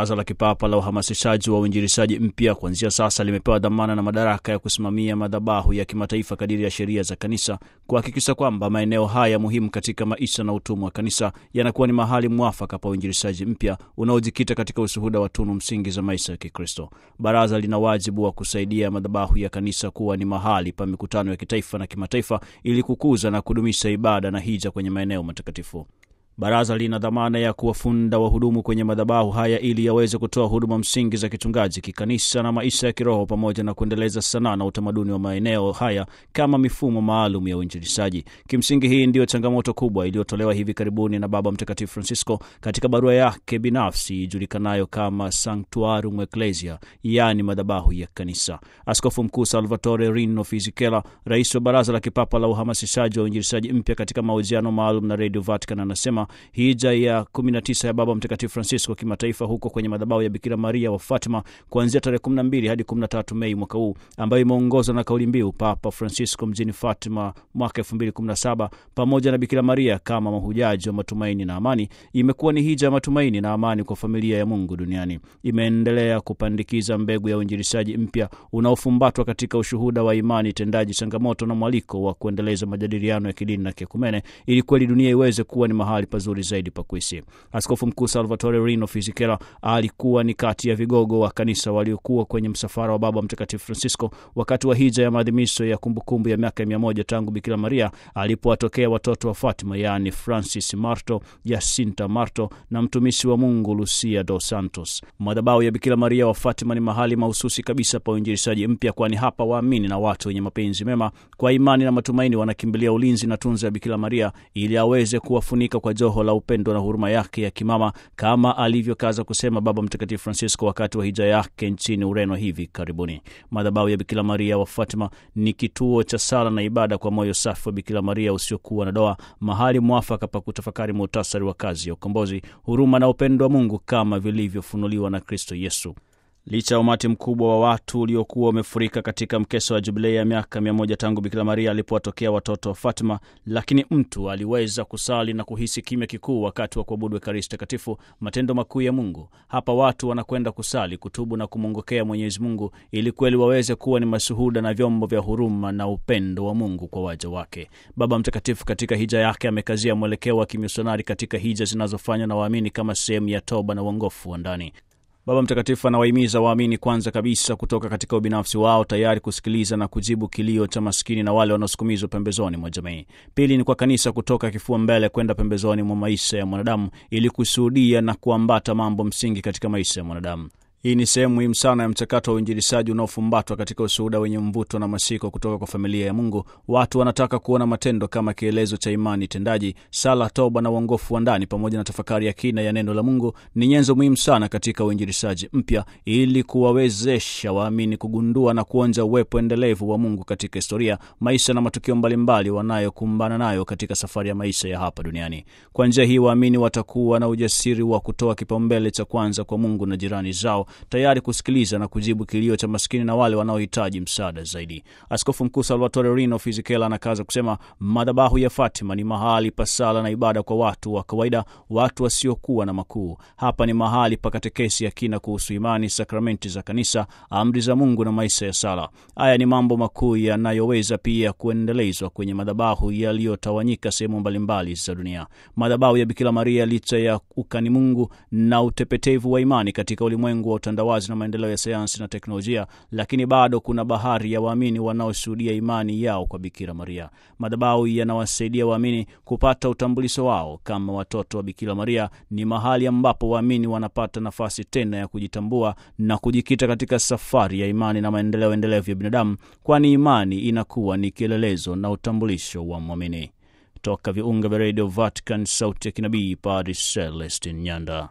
Baraza la Kipapa la Uhamasishaji wa Uinjilishaji Mpya kuanzia sasa limepewa dhamana na madaraka ya kusimamia madhabahu ya kimataifa kadiri ya sheria za kanisa, kuhakikisha kwamba maeneo haya muhimu katika maisha na utumwa wa kanisa yanakuwa ni mahali mwafaka pa uinjilishaji mpya unaojikita katika ushuhuda wa tunu msingi za maisha ya Kikristo. Baraza lina wajibu wa kusaidia madhabahu ya kanisa kuwa ni mahali pa mikutano ya kitaifa na kimataifa ili kukuza na kudumisha ibada na hija kwenye maeneo matakatifu. Baraza lina dhamana ya kuwafunda wahudumu kwenye madhabahu haya ili yaweze kutoa huduma msingi za kichungaji, kikanisa na maisha ya kiroho, pamoja na kuendeleza sanaa na utamaduni wa maeneo haya kama mifumo maalum ya uinjilishaji. Kimsingi, hii ndiyo changamoto kubwa iliyotolewa hivi karibuni na Baba Mtakatifu Francisco katika barua yake binafsi ijulikanayo kama Sanctuarum Ecclesia, yaani madhabahu ya kanisa. Askofu Mkuu Salvatore Rino Fisichella, rais wa Baraza la Kipapa la Uhamasishaji wa Uinjilishaji Mpya, katika mahojiano maalum na Radio Vatican anasema hija ya 19 ya Baba Mtakatifu Francisco kimataifa huko kwenye madhabahu ya Bikira Maria wa Fatima kuanzia tarehe 12 hadi 13 Mei mwaka huu, ambayo imeongozwa na kauli mbiu Papa Francisco mjini Fatima mwaka 2017 pamoja na Bikira Maria kama mahujaji wa matumaini na amani, imekuwa ni hija ya matumaini na amani kwa familia ya Mungu duniani. Imeendelea kupandikiza mbegu ya uinjilishaji mpya unaofumbatwa katika ushuhuda wa imani tendaji, changamoto na mwaliko wa kuendeleza majadiliano ya kidini na kiekumene ili kweli dunia iweze kuwa ni mahali pazuri zaidi pa kuishi. Askofu Mkuu Salvatore Rino Fisichella alikuwa ni kati ya vigogo wa kanisa waliokuwa kwenye msafara wa Baba Mtakatifu Francisco wakati wa hija ya maadhimisho ya kumbukumbu ya miaka mia moja tangu Bikira Maria alipowatokea watoto wa Fatima, yaani Francis Marto, Jacinta Marto na mtumishi wa Mungu Lucia dos Santos. Madhabahu ya Bikira Maria wa Fatima ni mahali mahususi kabisa pa uinjilishaji mpya, kwani hapa waamini na watu wenye mapenzi mema kwa imani na matumaini wanakimbilia ulinzi na tunza ya Bikira Maria ili aweze kuwafunika kwa joho la upendo na huruma yake ya kimama kama alivyokaza kusema Baba Mtakatifu Francisco wakati wa hija yake nchini Ureno hivi karibuni. Madhabahu ya Bikira Maria wa Fatima ni kituo cha sala na ibada kwa moyo safi wa Bikira Maria usiokuwa na doa, mahali mwafaka pa kutafakari muhtasari wa kazi ya ukombozi, huruma na upendo wa Mungu kama vilivyofunuliwa na Kristo Yesu. Licha ya umati mkubwa wa watu uliokuwa umefurika katika mkesha wa jubilei ya miaka mia moja tangu Bikira Maria alipowatokea watoto wa Fatima, lakini mtu aliweza kusali na kuhisi kimya kikuu wakati wa kuabudu Ekaristi Takatifu, matendo makuu ya Mungu. Hapa watu wanakwenda kusali, kutubu na kumwongokea Mwenyezi Mungu ili kweli waweze kuwa ni mashuhuda na vyombo vya huruma na upendo wa Mungu kwa waja wake. Baba Mtakatifu katika hija yake amekazia mwelekeo wa kimisionari katika hija zinazofanywa na waamini kama sehemu ya toba na uongofu wa ndani. Baba Mtakatifu anawahimiza waamini kwanza kabisa kutoka katika ubinafsi wao, tayari kusikiliza na kujibu kilio cha maskini na wale wanaosukumizwa pembezoni mwa jamii. Pili ni kwa kanisa kutoka kifua mbele kwenda pembezoni mwa maisha ya mwanadamu ili kushuhudia na kuambata mambo msingi katika maisha ya mwanadamu. Hii ni sehemu muhimu sana ya mchakato wa uinjilishaji unaofumbatwa katika ushuhuda wenye mvuto na mashiko kutoka kwa familia ya Mungu. Watu wanataka kuona matendo kama kielezo cha imani tendaji. Sala, toba na uongofu wa ndani pamoja na tafakari ya kina ya neno la Mungu ni nyenzo muhimu sana katika uinjilishaji mpya, ili kuwawezesha waamini kugundua na kuonja uwepo endelevu wa Mungu katika historia, maisha na matukio mbalimbali wanayokumbana nayo katika safari ya maisha ya hapa duniani. Kwa njia hii, waamini watakuwa na ujasiri wa kutoa kipaumbele cha kwanza kwa Mungu na jirani zao tayari kusikiliza na kujibu kilio cha maskini na wale wanaohitaji msaada zaidi. Askofu Mkuu Salvatore Rino Fisichella anakaza kusema madhabahu ya Fatima ni mahali pa sala na ibada kwa watu wa kawaida, watu wasiokuwa na makuu. Hapa ni mahali pa katekesi ya kina kuhusu imani, sakramenti za kanisa, amri za Mungu na maisha ya sala. Haya ni mambo makuu yanayoweza pia kuendelezwa kwenye madhabahu yaliyotawanyika sehemu mbalimbali za dunia. Madhabahu ya Bikira Maria, licha ya ukani Mungu na utepetevu wa imani katika ulimwengu wa utandawazi na maendeleo ya sayansi na teknolojia, lakini bado kuna bahari ya waamini wanaoshuhudia imani yao kwa Bikira Maria. Madhabahu yanawasaidia waamini kupata utambulisho wao kama watoto wa Bikira Maria. Ni mahali ambapo waamini wanapata nafasi tena ya kujitambua na kujikita katika safari ya imani na maendeleo endelevu ya binadamu, kwani imani inakuwa ni kielelezo na utambulisho wa mwamini. Toka viunga vya redio Vatican, sauti ya kinabii, Padre Celestin Nyanda.